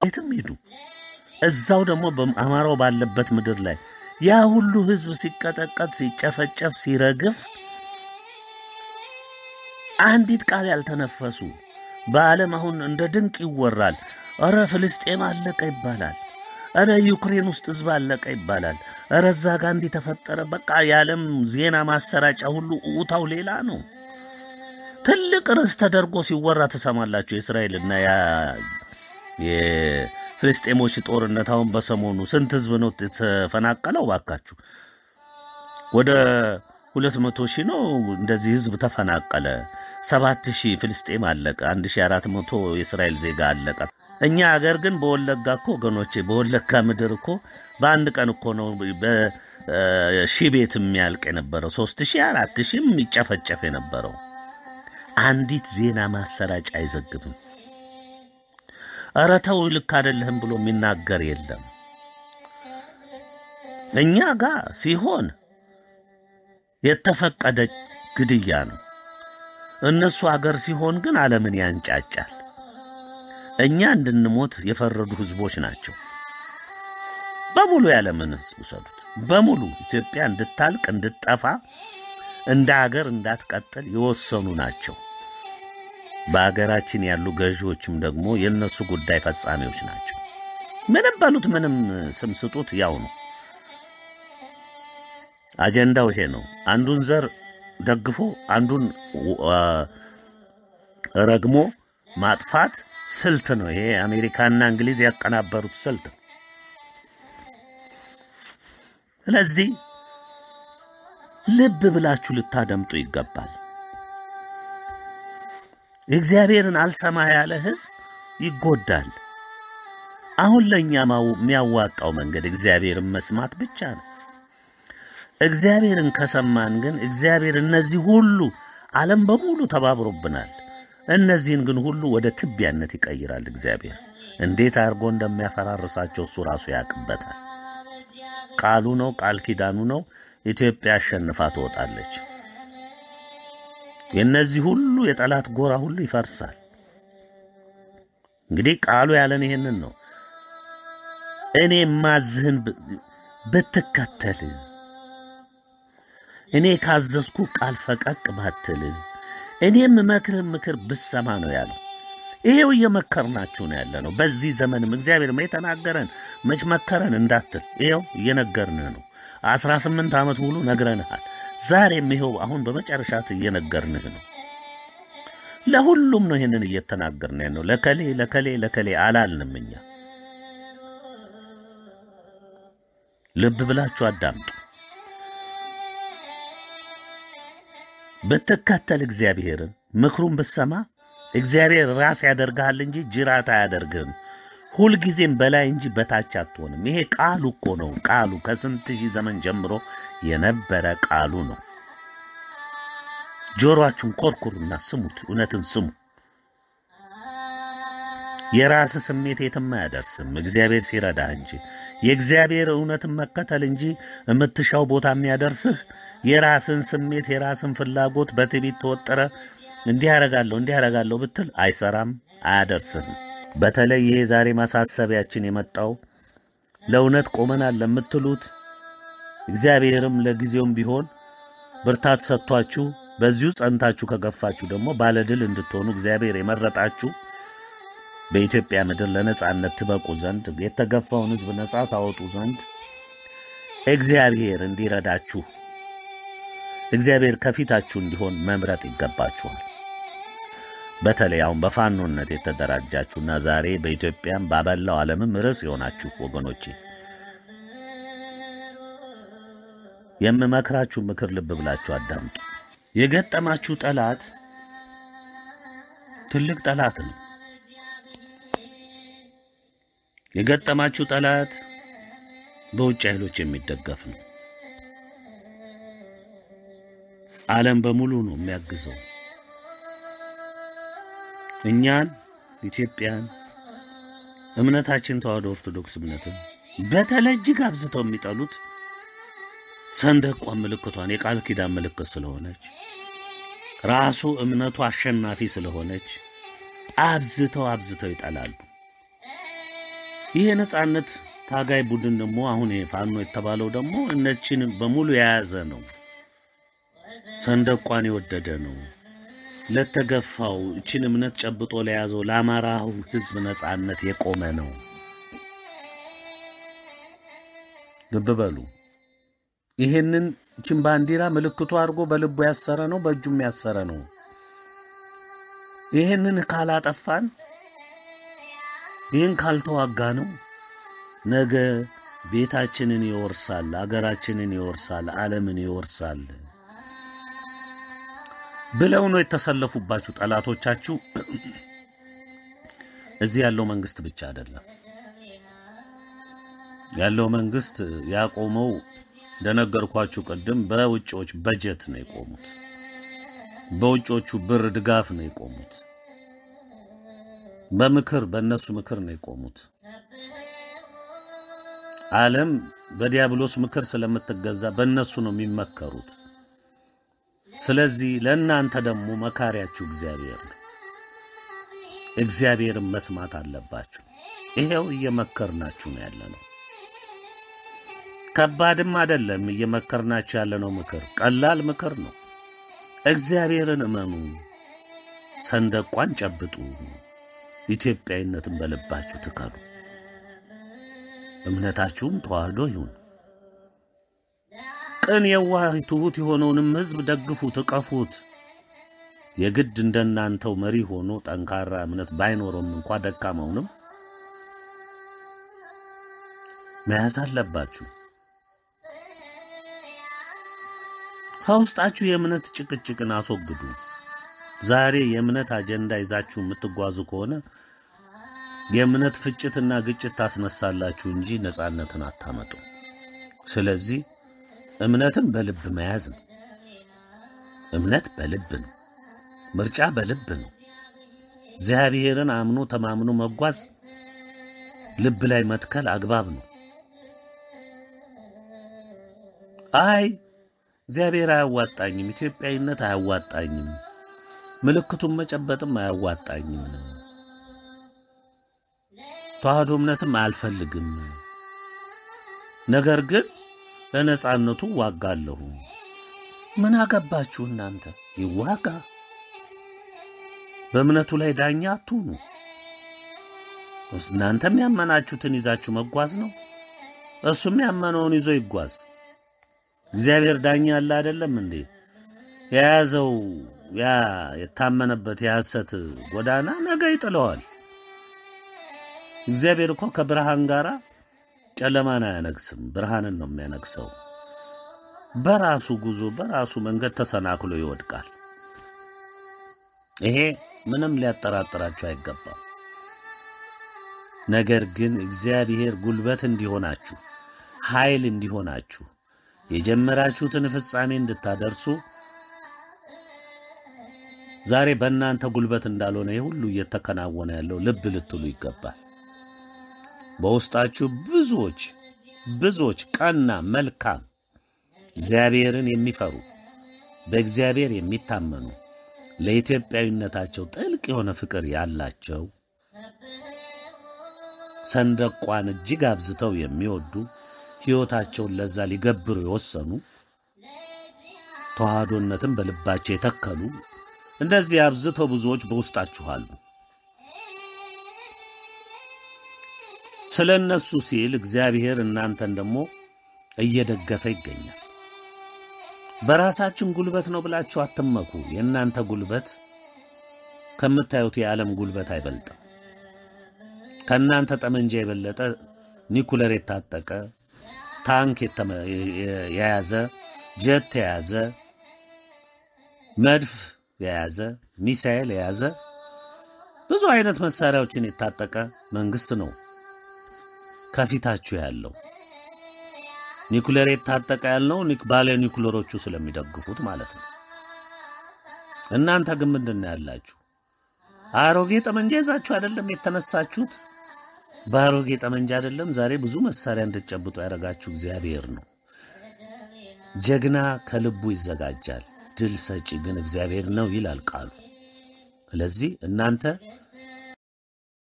የትም ሂዱ፣ እዛው ደግሞ በአማራው ባለበት ምድር ላይ ያ ሁሉ ህዝብ ሲቀጠቀጥ፣ ሲጨፈጨፍ፣ ሲረግፍ አንዲት ቃል ያልተነፈሱ በዓለም አሁን እንደ ድንቅ ይወራል። እረ ፍልስጤም አለቀ ይባላል። እረ ዩክሬን ውስጥ ህዝብ አለቀ ይባላል። እረ እዛ ጋ እንዲህ ተፈጠረ። በቃ የዓለም ዜና ማሰራጫ ሁሉ እውታው ሌላ ነው። ትልቅ ርዕስ ተደርጎ ሲወራ ትሰማላችሁ። የእስራኤልና የፍልስጤሞች ጦርነት አሁን በሰሞኑ ስንት ህዝብ ነው የተፈናቀለው? ባካችሁ ወደ ሁለት መቶ ሺህ ነው እንደዚህ ህዝብ ተፈናቀለ። ሰባት ሺህ ፍልስጤም አለቀ። አንድ ሺህ አራት መቶ የእስራኤል ዜጋ አለቀ። እኛ አገር ግን በወለጋ እኮ ወገኖቼ፣ በወለጋ ምድር እኮ በአንድ ቀን እኮ ነው በሺህ ቤት የሚያልቅ የነበረው ሶስት ሺህ አራት ሺህም የሚጨፈጨፍ የነበረው አንዲት ዜና ማሰራጫ አይዘግብም። ኧረ ተው ልክ አይደለህም ብሎ የሚናገር የለም። እኛ ጋር ሲሆን የተፈቀደ ግድያ ነው። እነሱ አገር ሲሆን ግን ዓለምን ያንጫጫል። እኛ እንድንሞት የፈረዱ ህዝቦች ናቸው። በሙሉ ያለምን ህዝብ ውሰዱት። በሙሉ ኢትዮጵያ እንድታልቅ እንድትጠፋ፣ እንደ አገር እንዳትቀጥል የወሰኑ ናቸው። በአገራችን ያሉ ገዢዎችም ደግሞ የእነሱ ጉዳይ ፈጻሚዎች ናቸው። ምንም በሉት ምንም ስም ስጡት ያው ነው። አጀንዳው ይሄ ነው። አንዱን ዘር ደግፎ አንዱን ረግሞ ማጥፋት ስልት ነው። ይሄ አሜሪካና እንግሊዝ ያቀናበሩት ስልት ነው። ስለዚህ ልብ ብላችሁ ልታደምጡ ይገባል። እግዚአብሔርን አልሰማ ያለ ህዝብ ይጎዳል። አሁን ለእኛ የሚያዋጣው መንገድ እግዚአብሔርን መስማት ብቻ ነው። እግዚአብሔርን ከሰማን ግን እግዚአብሔር እነዚህ ሁሉ ዓለም በሙሉ ተባብሮብናል። እነዚህን ግን ሁሉ ወደ ትቢያነት ይቀይራል። እግዚአብሔር እንዴት አድርጎ እንደሚያፈራርሳቸው እሱ ራሱ ያውቅበታል። ቃሉ ነው፣ ቃል ኪዳኑ ነው። ኢትዮጵያ አሸንፋ ትወጣለች። የእነዚህ ሁሉ የጠላት ጎራ ሁሉ ይፈርሳል። እንግዲህ ቃሉ ያለን ይሄንን ነው። እኔ ማዝህን ብትከተል እኔ ካዘዝኩ ቃል ፈቀቅ ባትል እኔም መክርህ ምክር ብሰማ ነው ያለው። ይሄው እየመከርናችሁ ነው ያለ ነው። በዚህ ዘመንም እግዚአብሔር መች ተናገረን መች መከረን እንዳትል ይኸው እየነገርንህ ነው። አስራ ስምንት ዓመት ሙሉ ነግረንሃል። ዛሬም ይኸው አሁን በመጨረሻት እየነገርንህ ነው። ለሁሉም ነው ይህንን እየተናገርን ነው። ለከሌ ለከሌ ለከሌ አላልንም እኛ። ልብ ብላችሁ አዳምጡ። ብትከተል እግዚአብሔርን ምክሩን ብትሰማ እግዚአብሔር ራስ ያደርግሃል እንጂ ጅራት አያደርግህም። ሁልጊዜም በላይ እንጂ በታች አትሆንም። ይሄ ቃሉ እኮ ነው። ቃሉ ከስንት ሺህ ዘመን ጀምሮ የነበረ ቃሉ ነው። ጆሮአችሁን ኮርኩሩና ስሙት፣ እውነትን ስሙ። የራስ ስሜት የትም አያደርስም፣ እግዚአብሔር ሲረዳህ እንጂ የእግዚአብሔር እውነትን መከተል እንጂ የምትሻው ቦታ የሚያደርስህ የራስን ስሜት የራስን ፍላጎት በትዕቢት ተወጠረ እንዲህ ያደርጋለሁ እንዲህ ያደርጋለሁ ብትል አይሰራም፣ አያደርስህም። በተለይ ይሄ ዛሬ ማሳሰቢያችን የመጣው ለእውነት ቆመናል ለምትሉት እግዚአብሔርም ለጊዜውም ቢሆን ብርታት ሰጥቷችሁ በዚሁ ጸንታችሁ ከገፋችሁ ደግሞ ባለድል እንድትሆኑ እግዚአብሔር የመረጣችሁ በኢትዮጵያ ምድር ለነጻነት ትበቁ ዘንድ የተገፋውን ሕዝብ ነጻ ታወጡ ዘንድ እግዚአብሔር እንዲረዳችሁ እግዚአብሔር ከፊታችሁ እንዲሆን መምረጥ ይገባችኋል። በተለይ አሁን በፋኖነት የተደራጃችሁና ዛሬ በኢትዮጵያም ባበላው ዓለምም ርዕስ የሆናችሁ ወገኖቼ የምመክራችሁ ምክር ልብ ብላችሁ አዳምጡ። የገጠማችሁ ጠላት ትልቅ ጠላት ነው። የገጠማችሁ ጠላት በውጭ ኃይሎች የሚደገፍ ነው። ዓለም በሙሉ ነው የሚያግዘው። እኛን ኢትዮጵያን እምነታችን ተዋሕዶ ኦርቶዶክስ እምነትን በተለይ እጅግ አብዝተው የሚጠሉት ሰንደቋን ምልክቷን የቃል ኪዳን ምልክት ስለሆነች ራሱ እምነቱ አሸናፊ ስለሆነች አብዝተው አብዝተው ይጠላሉ። ይህ የነጻነት ታጋይ ቡድን ደግሞ አሁን ፋኖ የተባለው ደግሞ እነችን በሙሉ የያዘ ነው። ሰንደቋን የወደደ ነው። ለተገፋው እችን እምነት ጨብጦ ለያዘው ለአማራው ሕዝብ ነጻነት የቆመ ነው። ልብ በሉ። ይሄንን እችን ባንዲራ ምልክቱ አድርጎ በልቡ ያሰረ ነው፣ በእጁም ያሰረ ነው። ይህንን ካላጠፋን ይህን ካልተዋጋ ነው ነገ ቤታችንን ይወርሳል፣ አገራችንን ይወርሳል፣ ዓለምን ይወርሳል ብለው ነው የተሰለፉባችሁ ጠላቶቻችሁ። እዚህ ያለው መንግስት ብቻ አይደለም ያለው መንግስት ያቆመው እንደነገርኳችሁ ቅድም በውጮች በጀት ነው የቆሙት። በውጮቹ ብር ድጋፍ ነው የቆሙት። በምክር በእነሱ ምክር ነው የቆሙት። ዓለም በዲያብሎስ ምክር ስለምትገዛ በእነሱ ነው የሚመከሩት። ስለዚህ ለእናንተ ደግሞ መካሪያችሁ እግዚአብሔር ነው። እግዚአብሔርን መስማት አለባችሁ። ይሄው እየመከርናችሁ ነው ያለ ነው። ከባድም አይደለም። እየመከርናችሁ ያለነው ምክር ቀላል ምክር ነው። እግዚአብሔርን እመኑ፣ ሰንደቋን ጨብጡ፣ ኢትዮጵያዊነትን በልባችሁ ትከሉ። እምነታችሁም ተዋህዶ ይሁን። ቅን፣ የዋህ፣ ትሑት የሆነውንም ሕዝብ ደግፉት፣ እቀፉት። የግድ እንደናንተው መሪ ሆኖ ጠንካራ እምነት ባይኖረውም እንኳ ደካማውንም መያዝ አለባችሁ። ከውስጣችሁ የእምነት ጭቅጭቅን አስወግዱ። ዛሬ የእምነት አጀንዳ ይዛችሁ የምትጓዙ ከሆነ የእምነት ፍጭትና ግጭት ታስነሳላችሁ እንጂ ነጻነትን አታመጡ። ስለዚህ እምነትን በልብ መያዝ ነው። እምነት በልብ ነው። ምርጫ በልብ ነው። እግዚአብሔርን አምኖ ተማምኖ መጓዝ ልብ ላይ መትከል አግባብ ነው። አይ እግዚአብሔር አያዋጣኝም፣ ኢትዮጵያዊነት አያዋጣኝም፣ ምልክቱን መጨበጥም አያዋጣኝም፣ ተዋህዶ እምነትም አልፈልግም፣ ነገር ግን ለነጻነቱ ዋጋለሁ። ምን አገባችሁ እናንተ? ይዋጋ። በእምነቱ ላይ ዳኛ አትሁኑ። እናንተም ያመናችሁትን ይዛችሁ መጓዝ ነው። እሱም ያመነውን ይዞ ይጓዝ። እግዚአብሔር ዳኛ አለ አይደለም እንዴ? የያዘው ያ የታመነበት የሐሰት ጎዳና ነገ ይጥለዋል። እግዚአብሔር እኮ ከብርሃን ጋር ጨለማን አያነግስም፣ ብርሃንን ነው የሚያነግሰው። በራሱ ጉዞ በራሱ መንገድ ተሰናክሎ ይወድቃል። ይሄ ምንም ሊያጠራጥራችሁ አይገባም። ነገር ግን እግዚአብሔር ጉልበት እንዲሆናችሁ ኃይል እንዲሆናችሁ የጀመራችሁትን ፍጻሜ እንድታደርሱ ዛሬ በእናንተ ጉልበት እንዳልሆነ ይህ ሁሉ እየተከናወነ ያለው ልብ ልትሉ ይገባል። በውስጣችሁ ብዙዎች ብዙዎች ቀና፣ መልካም፣ እግዚአብሔርን የሚፈሩ በእግዚአብሔር የሚታመኑ ለኢትዮጵያዊነታቸው ጥልቅ የሆነ ፍቅር ያላቸው ሰንደቋን እጅግ አብዝተው የሚወዱ ሕይወታቸውን ለዛ ሊገብሩ የወሰኑ ተዋህዶነትን በልባቸው የተከሉ እንደዚህ አብዝተው ብዙዎች በውስጣችሁ አሉ። ስለ እነሱ ሲል እግዚአብሔር እናንተን ደግሞ እየደገፈ ይገኛል። በራሳችን ጉልበት ነው ብላችሁ አትመኩ። የእናንተ ጉልበት ከምታዩት የዓለም ጉልበት አይበልጥም። ከእናንተ ጠመንጃ የበለጠ ኒኩለር የታጠቀ ታንክ የያዘ ጀት የያዘ መድፍ የያዘ ሚሳኤል የያዘ ብዙ አይነት መሳሪያዎችን የታጠቀ መንግስት ነው ከፊታችሁ ያለው። ኒኩለር የታጠቀ ያልነው ባለ ኒኩለሮቹ ስለሚደግፉት ማለት ነው። እናንተ ግን ምንድን ነው ያላችሁ? አሮጌ ጠመንጃ ይዛችሁ አይደለም የተነሳችሁት። በአሮጌ ጠመንጃ አይደለም ዛሬ ብዙ መሳሪያ እንድትጨብጡ ያደረጋችሁ እግዚአብሔር ነው። ጀግና ከልቡ ይዘጋጃል፣ ድል ሰጪ ግን እግዚአብሔር ነው ይላል ቃሉ። ስለዚህ እናንተ